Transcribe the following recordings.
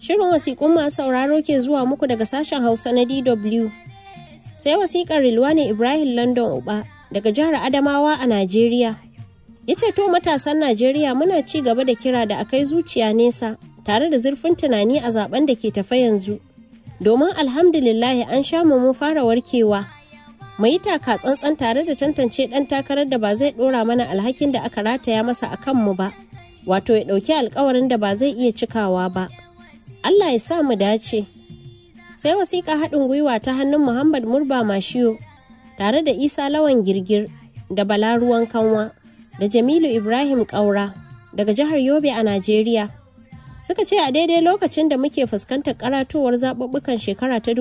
Shirin wasiƙun masu sauraro ke zuwa muku daga sashen Hausa na DW. Sai wasiƙar Rilwani Ibrahim London Uba daga jihar Adamawa a Najeriya. Ya ce to matasan Najeriya muna ci gaba da kira da akai zuciya nesa tare da zurfin tunani a zaben da ke tafa yanzu. Domin alhamdulillahi an sha mu mun fara warkewa. Mu yi taka tsantsan tare da tantance ɗan takarar da ba zai ɗora mana alhakin da aka rataya masa a kanmu ba, wato ya ɗauki alkawarin da ba zai iya cikawa ba. Allah ya sa mu dace. Sai wasiƙa haɗin gwiwa ta hannun Muhammad Murba Mashiyo tare da Isa Lawan Girgir da Bala Ruwan Kanwa da Jamilu Ibrahim Ƙaura daga jihar Yobe a Najeriya. Suka ce a daidai lokacin da muke fuskantar karatowar zaɓuɓɓukan shekara ta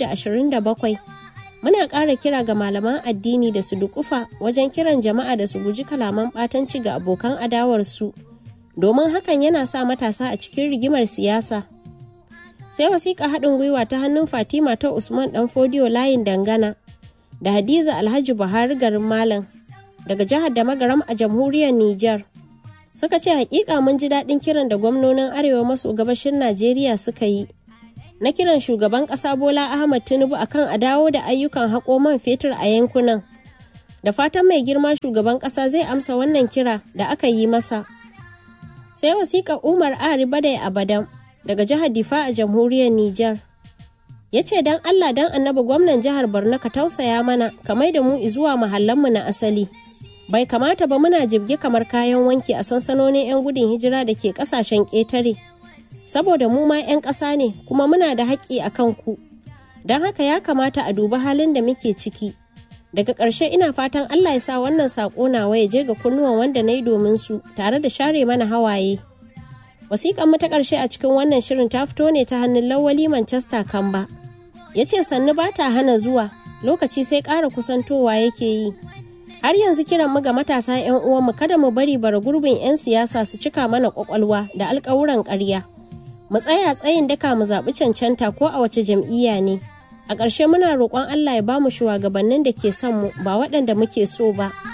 2027 muna ƙara kira ga malaman addini da su dukufa wajen kiran jama'a da su guji kalaman ɓatanci ga abokan adawarsu domin hakan yana sa matasa a cikin rigimar siyasa. sai wasiƙa haɗin gwiwa ta hannun fatima ta usman ɗan fodiyo layin dangana da hadiza alhaji buhari garin malam daga jihar da magaram a jamhuriyar niger suka ce hakika mun ji daɗin kiran da gwamnonin arewa maso gabashin najeriya suka yi na kiran shugaban ƙasa bola ahmad tinubu akan a dawo da ayyukan haƙo man fetur a yankunan da fatan mai girma shugaban ƙasa zai amsa wannan kira da aka yi masa sai wasiƙa umar ari badai abadan daga jihar Difa a jamhuriyar Nijar. Ya ce don Allah don annabi gwamnan jihar Borno ka tausaya mana kamar da mu zuwa mahallanmu na asali. Bai kamata ba muna jibge kamar kayan wanki a sansanonin 'yan gudun hijira da ke kasashen ƙetare. Saboda mu ma 'yan ƙasa ne kuma muna da haƙƙi a kan ku. Don haka ya kamata a dubi halin da muke ciki. Daga ƙarshe ina fatan Allah ya sa wannan saƙo nawa ya je ga kunnuwan wanda na yi domin su tare da share mana hawaye. wasiƙan mu ta ƙarshe a cikin wannan shirin ta fito ne ta hannun lawali manchester kamba ya ce sannu ba ta hana zuwa lokaci sai ƙara kusantowa yake yi har yanzu kiran mu ga matasa 'yan uwanmu kada mu bari bara gurbin 'yan siyasa su cika mana ƙwaƙwalwa da alƙawuran ƙarya mu tsaya tsayin daka mu zaɓi cancanta ko a wace jam'iyya ne a ƙarshe muna roƙon allah ya ba mu shugabannin da ke son mu ba waɗanda muke so ba.